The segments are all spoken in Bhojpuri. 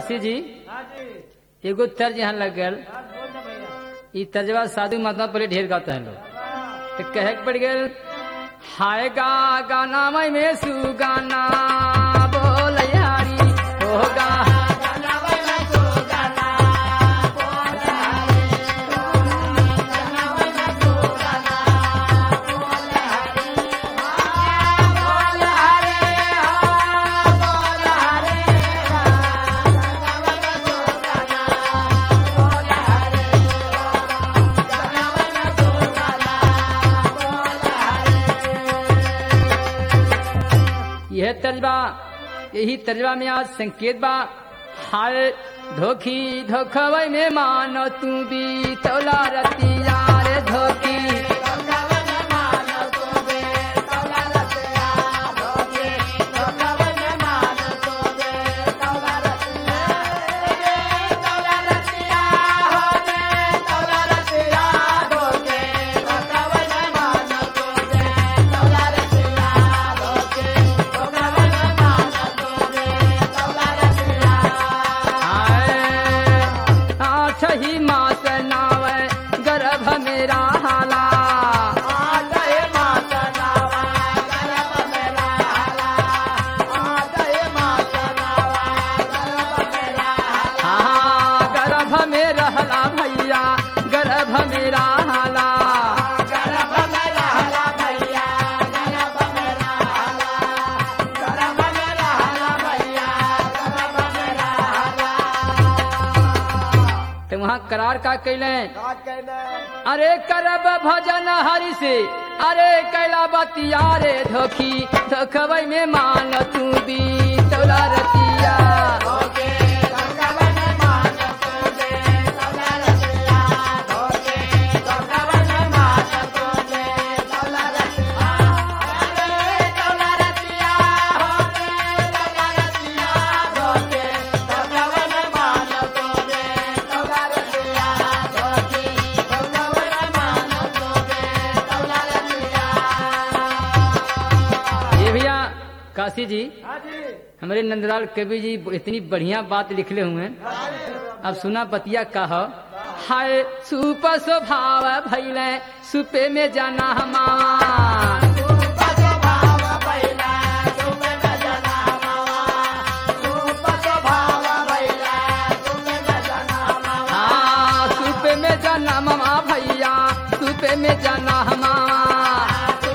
काशी जी हाँ जी एगो तर्ज यहाँ लग गल हाँ बोल ना भैया ई तर्जवा साधु महात्मा पहले ढेर गाता है लोग तो कहे के पड़ गल हाय गा गाना मई में सुगाना बोल यारी होगा यह तर्जबा यही तर्जबा में आज संकेत बा हाय धोखी धोखवै में मानो तू भी तौला रतिया रे धोखी हाय आठ ही मास नावे गर्भ मेरा हाला हाँ गर्भ में रहला भैया गर्भ मेरा हाला तो वहाँ करार का कैले अरे करब भजन हरि से अरे कैला बतिया रे धोखी धोखबई में मान तू भी तोला रतिया ये भैया काशी जी हाँ जी हमारे नंदलाल कवि जी इतनी बढ़िया बात लिखले हुए हैं अब सुना बतिया कह हाय सुप स्वभाव भैले सुपे में जाना हमार हाँ सुपे में जाना मामा भैया सुपे में जाना हमार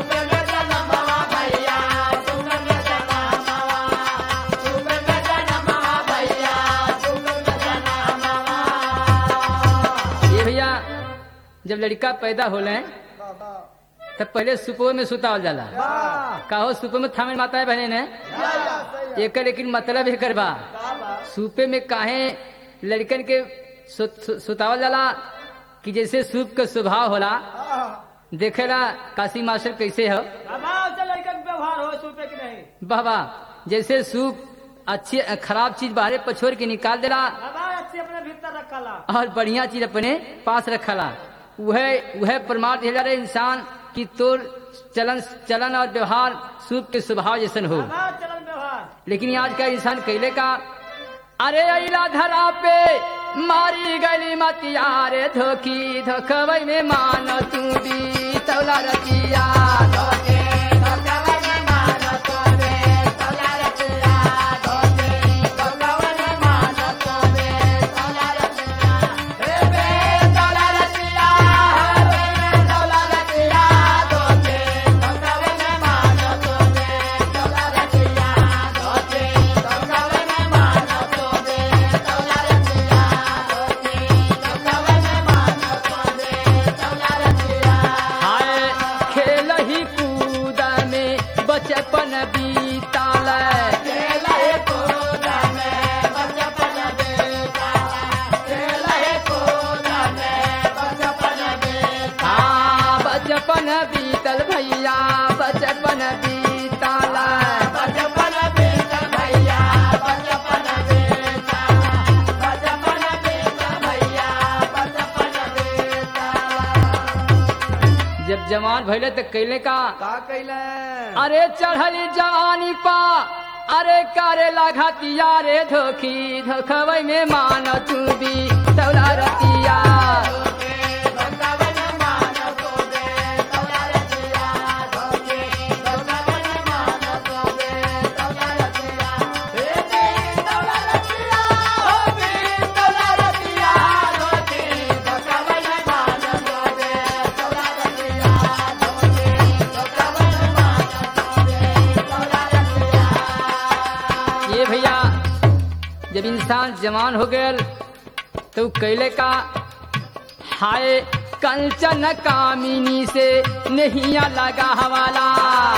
ये भैया जब लड़का पैदा होले तब पहले सुपो में सुतावल जाला कहो सुपो में थामे माता है बहने ने एक लेकिन मतलब एकर बा सूपे में काहे लड़कन के सु, सु, सुतावल जाला कि जैसे सूप का स्वभाव होला देखेला काशी मास्टर कैसे हो बाबा से लड़का के व्यवहार हो सूपे की नहीं बाबा जैसे सूप अच्छी खराब चीज बाहरे पछोर के निकाल देला बाबा अच्छी अपने भीतर रखला और बढ़िया चीज अपने पास रखला वह वह प्रमाण दिया जा रहा है इंसान की तोर चलन चलन और व्यवहार सूप के स्वभाव जैसन हो बाबा चलन व्यवहार लेकिन आज का इंसान कैले का अरे अला धरा पे मारी गली मतिया रे धोखी धोखवई में मान तू भी तौला रतिया धोखे धोखवई में मान तू भी तौला रतिया धोखे धोखवई में मान तू भी तौला रतिया हे बे तौला रतिया हे बे तौला रतिया धोखे धोखवई में मान तू भी तौला रतिया धोखे धोखवई में मान तू भी तौला रतिया धोखे धोखवई में मान तू भी तौला रतिया हाय खेल ही कूद में बचपन बीताल खेल ही कूद में बचपन बीताल खेल ही कूद में बचपन बीताल हाँ बचपन बीतल भैया बचपन बीताल बचपन बीतल भैया बचपन बीताल बचपन बीतल भैया बचपन बीताल जब जवान भैले तो कैले का का कैले अरे चढ़ली जवानी पा अरे करे लागतिया रे धोखी धोखवै में मान तू भी तौला रतिया ये भैया जब इंसान जवान हो गयल तो कैले का हाय कंचन कामिनी से नहीं लगा हवाला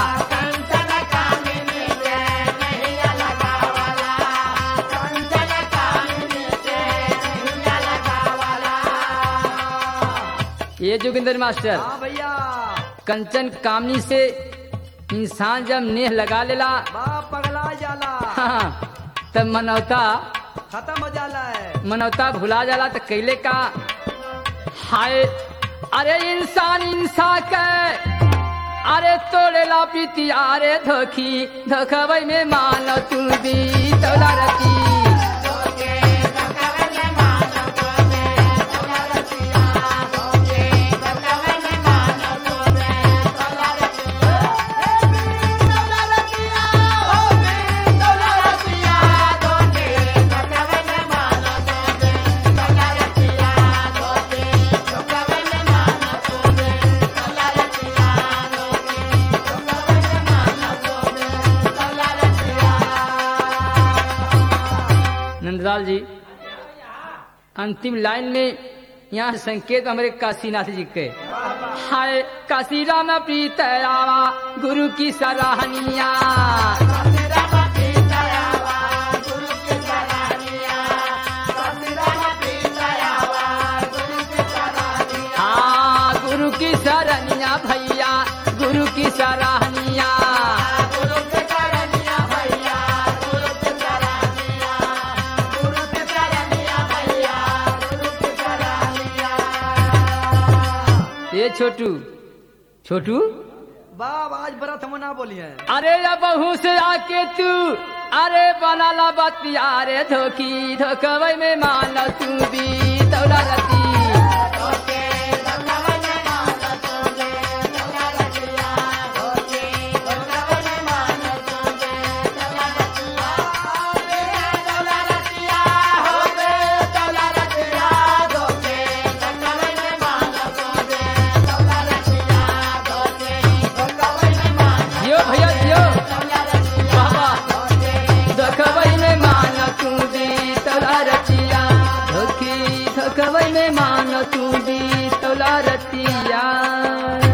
ये जोगिंदर मास्टर हाँ भैया कंचन कामनी से इंसान जब नेह लगा लेला बाप पगला जाला हाँ, तब मनौता खत्म हो जाला है मनौता भुला जाला तो कैले का हाय अरे इंसान इंसा के अरे तोड़े ला पीती अरे धोखी धोखबई में मान तू दी तोला रती नंदलाल जी अंतिम लाइन में यहाँ संकेत हमारे काशीनाथ जी के हाय काशी राम प्रीत आवा गुरु की सराहनिया हाँ गुरु की सराहनिया भैया गुरु की सराहनिया ये छोटू छोटू बाप आज बरत हम ना बोलिए अरे या बहू से आके तू अरे बनाला बतिया रे धोखी धोखवई में मान तू भी तौला रती जियो भैया जियो बाबा धोखवई में मान तू भी तौला रतिया धोखी धोखवई में मान तू भी तौला रतिया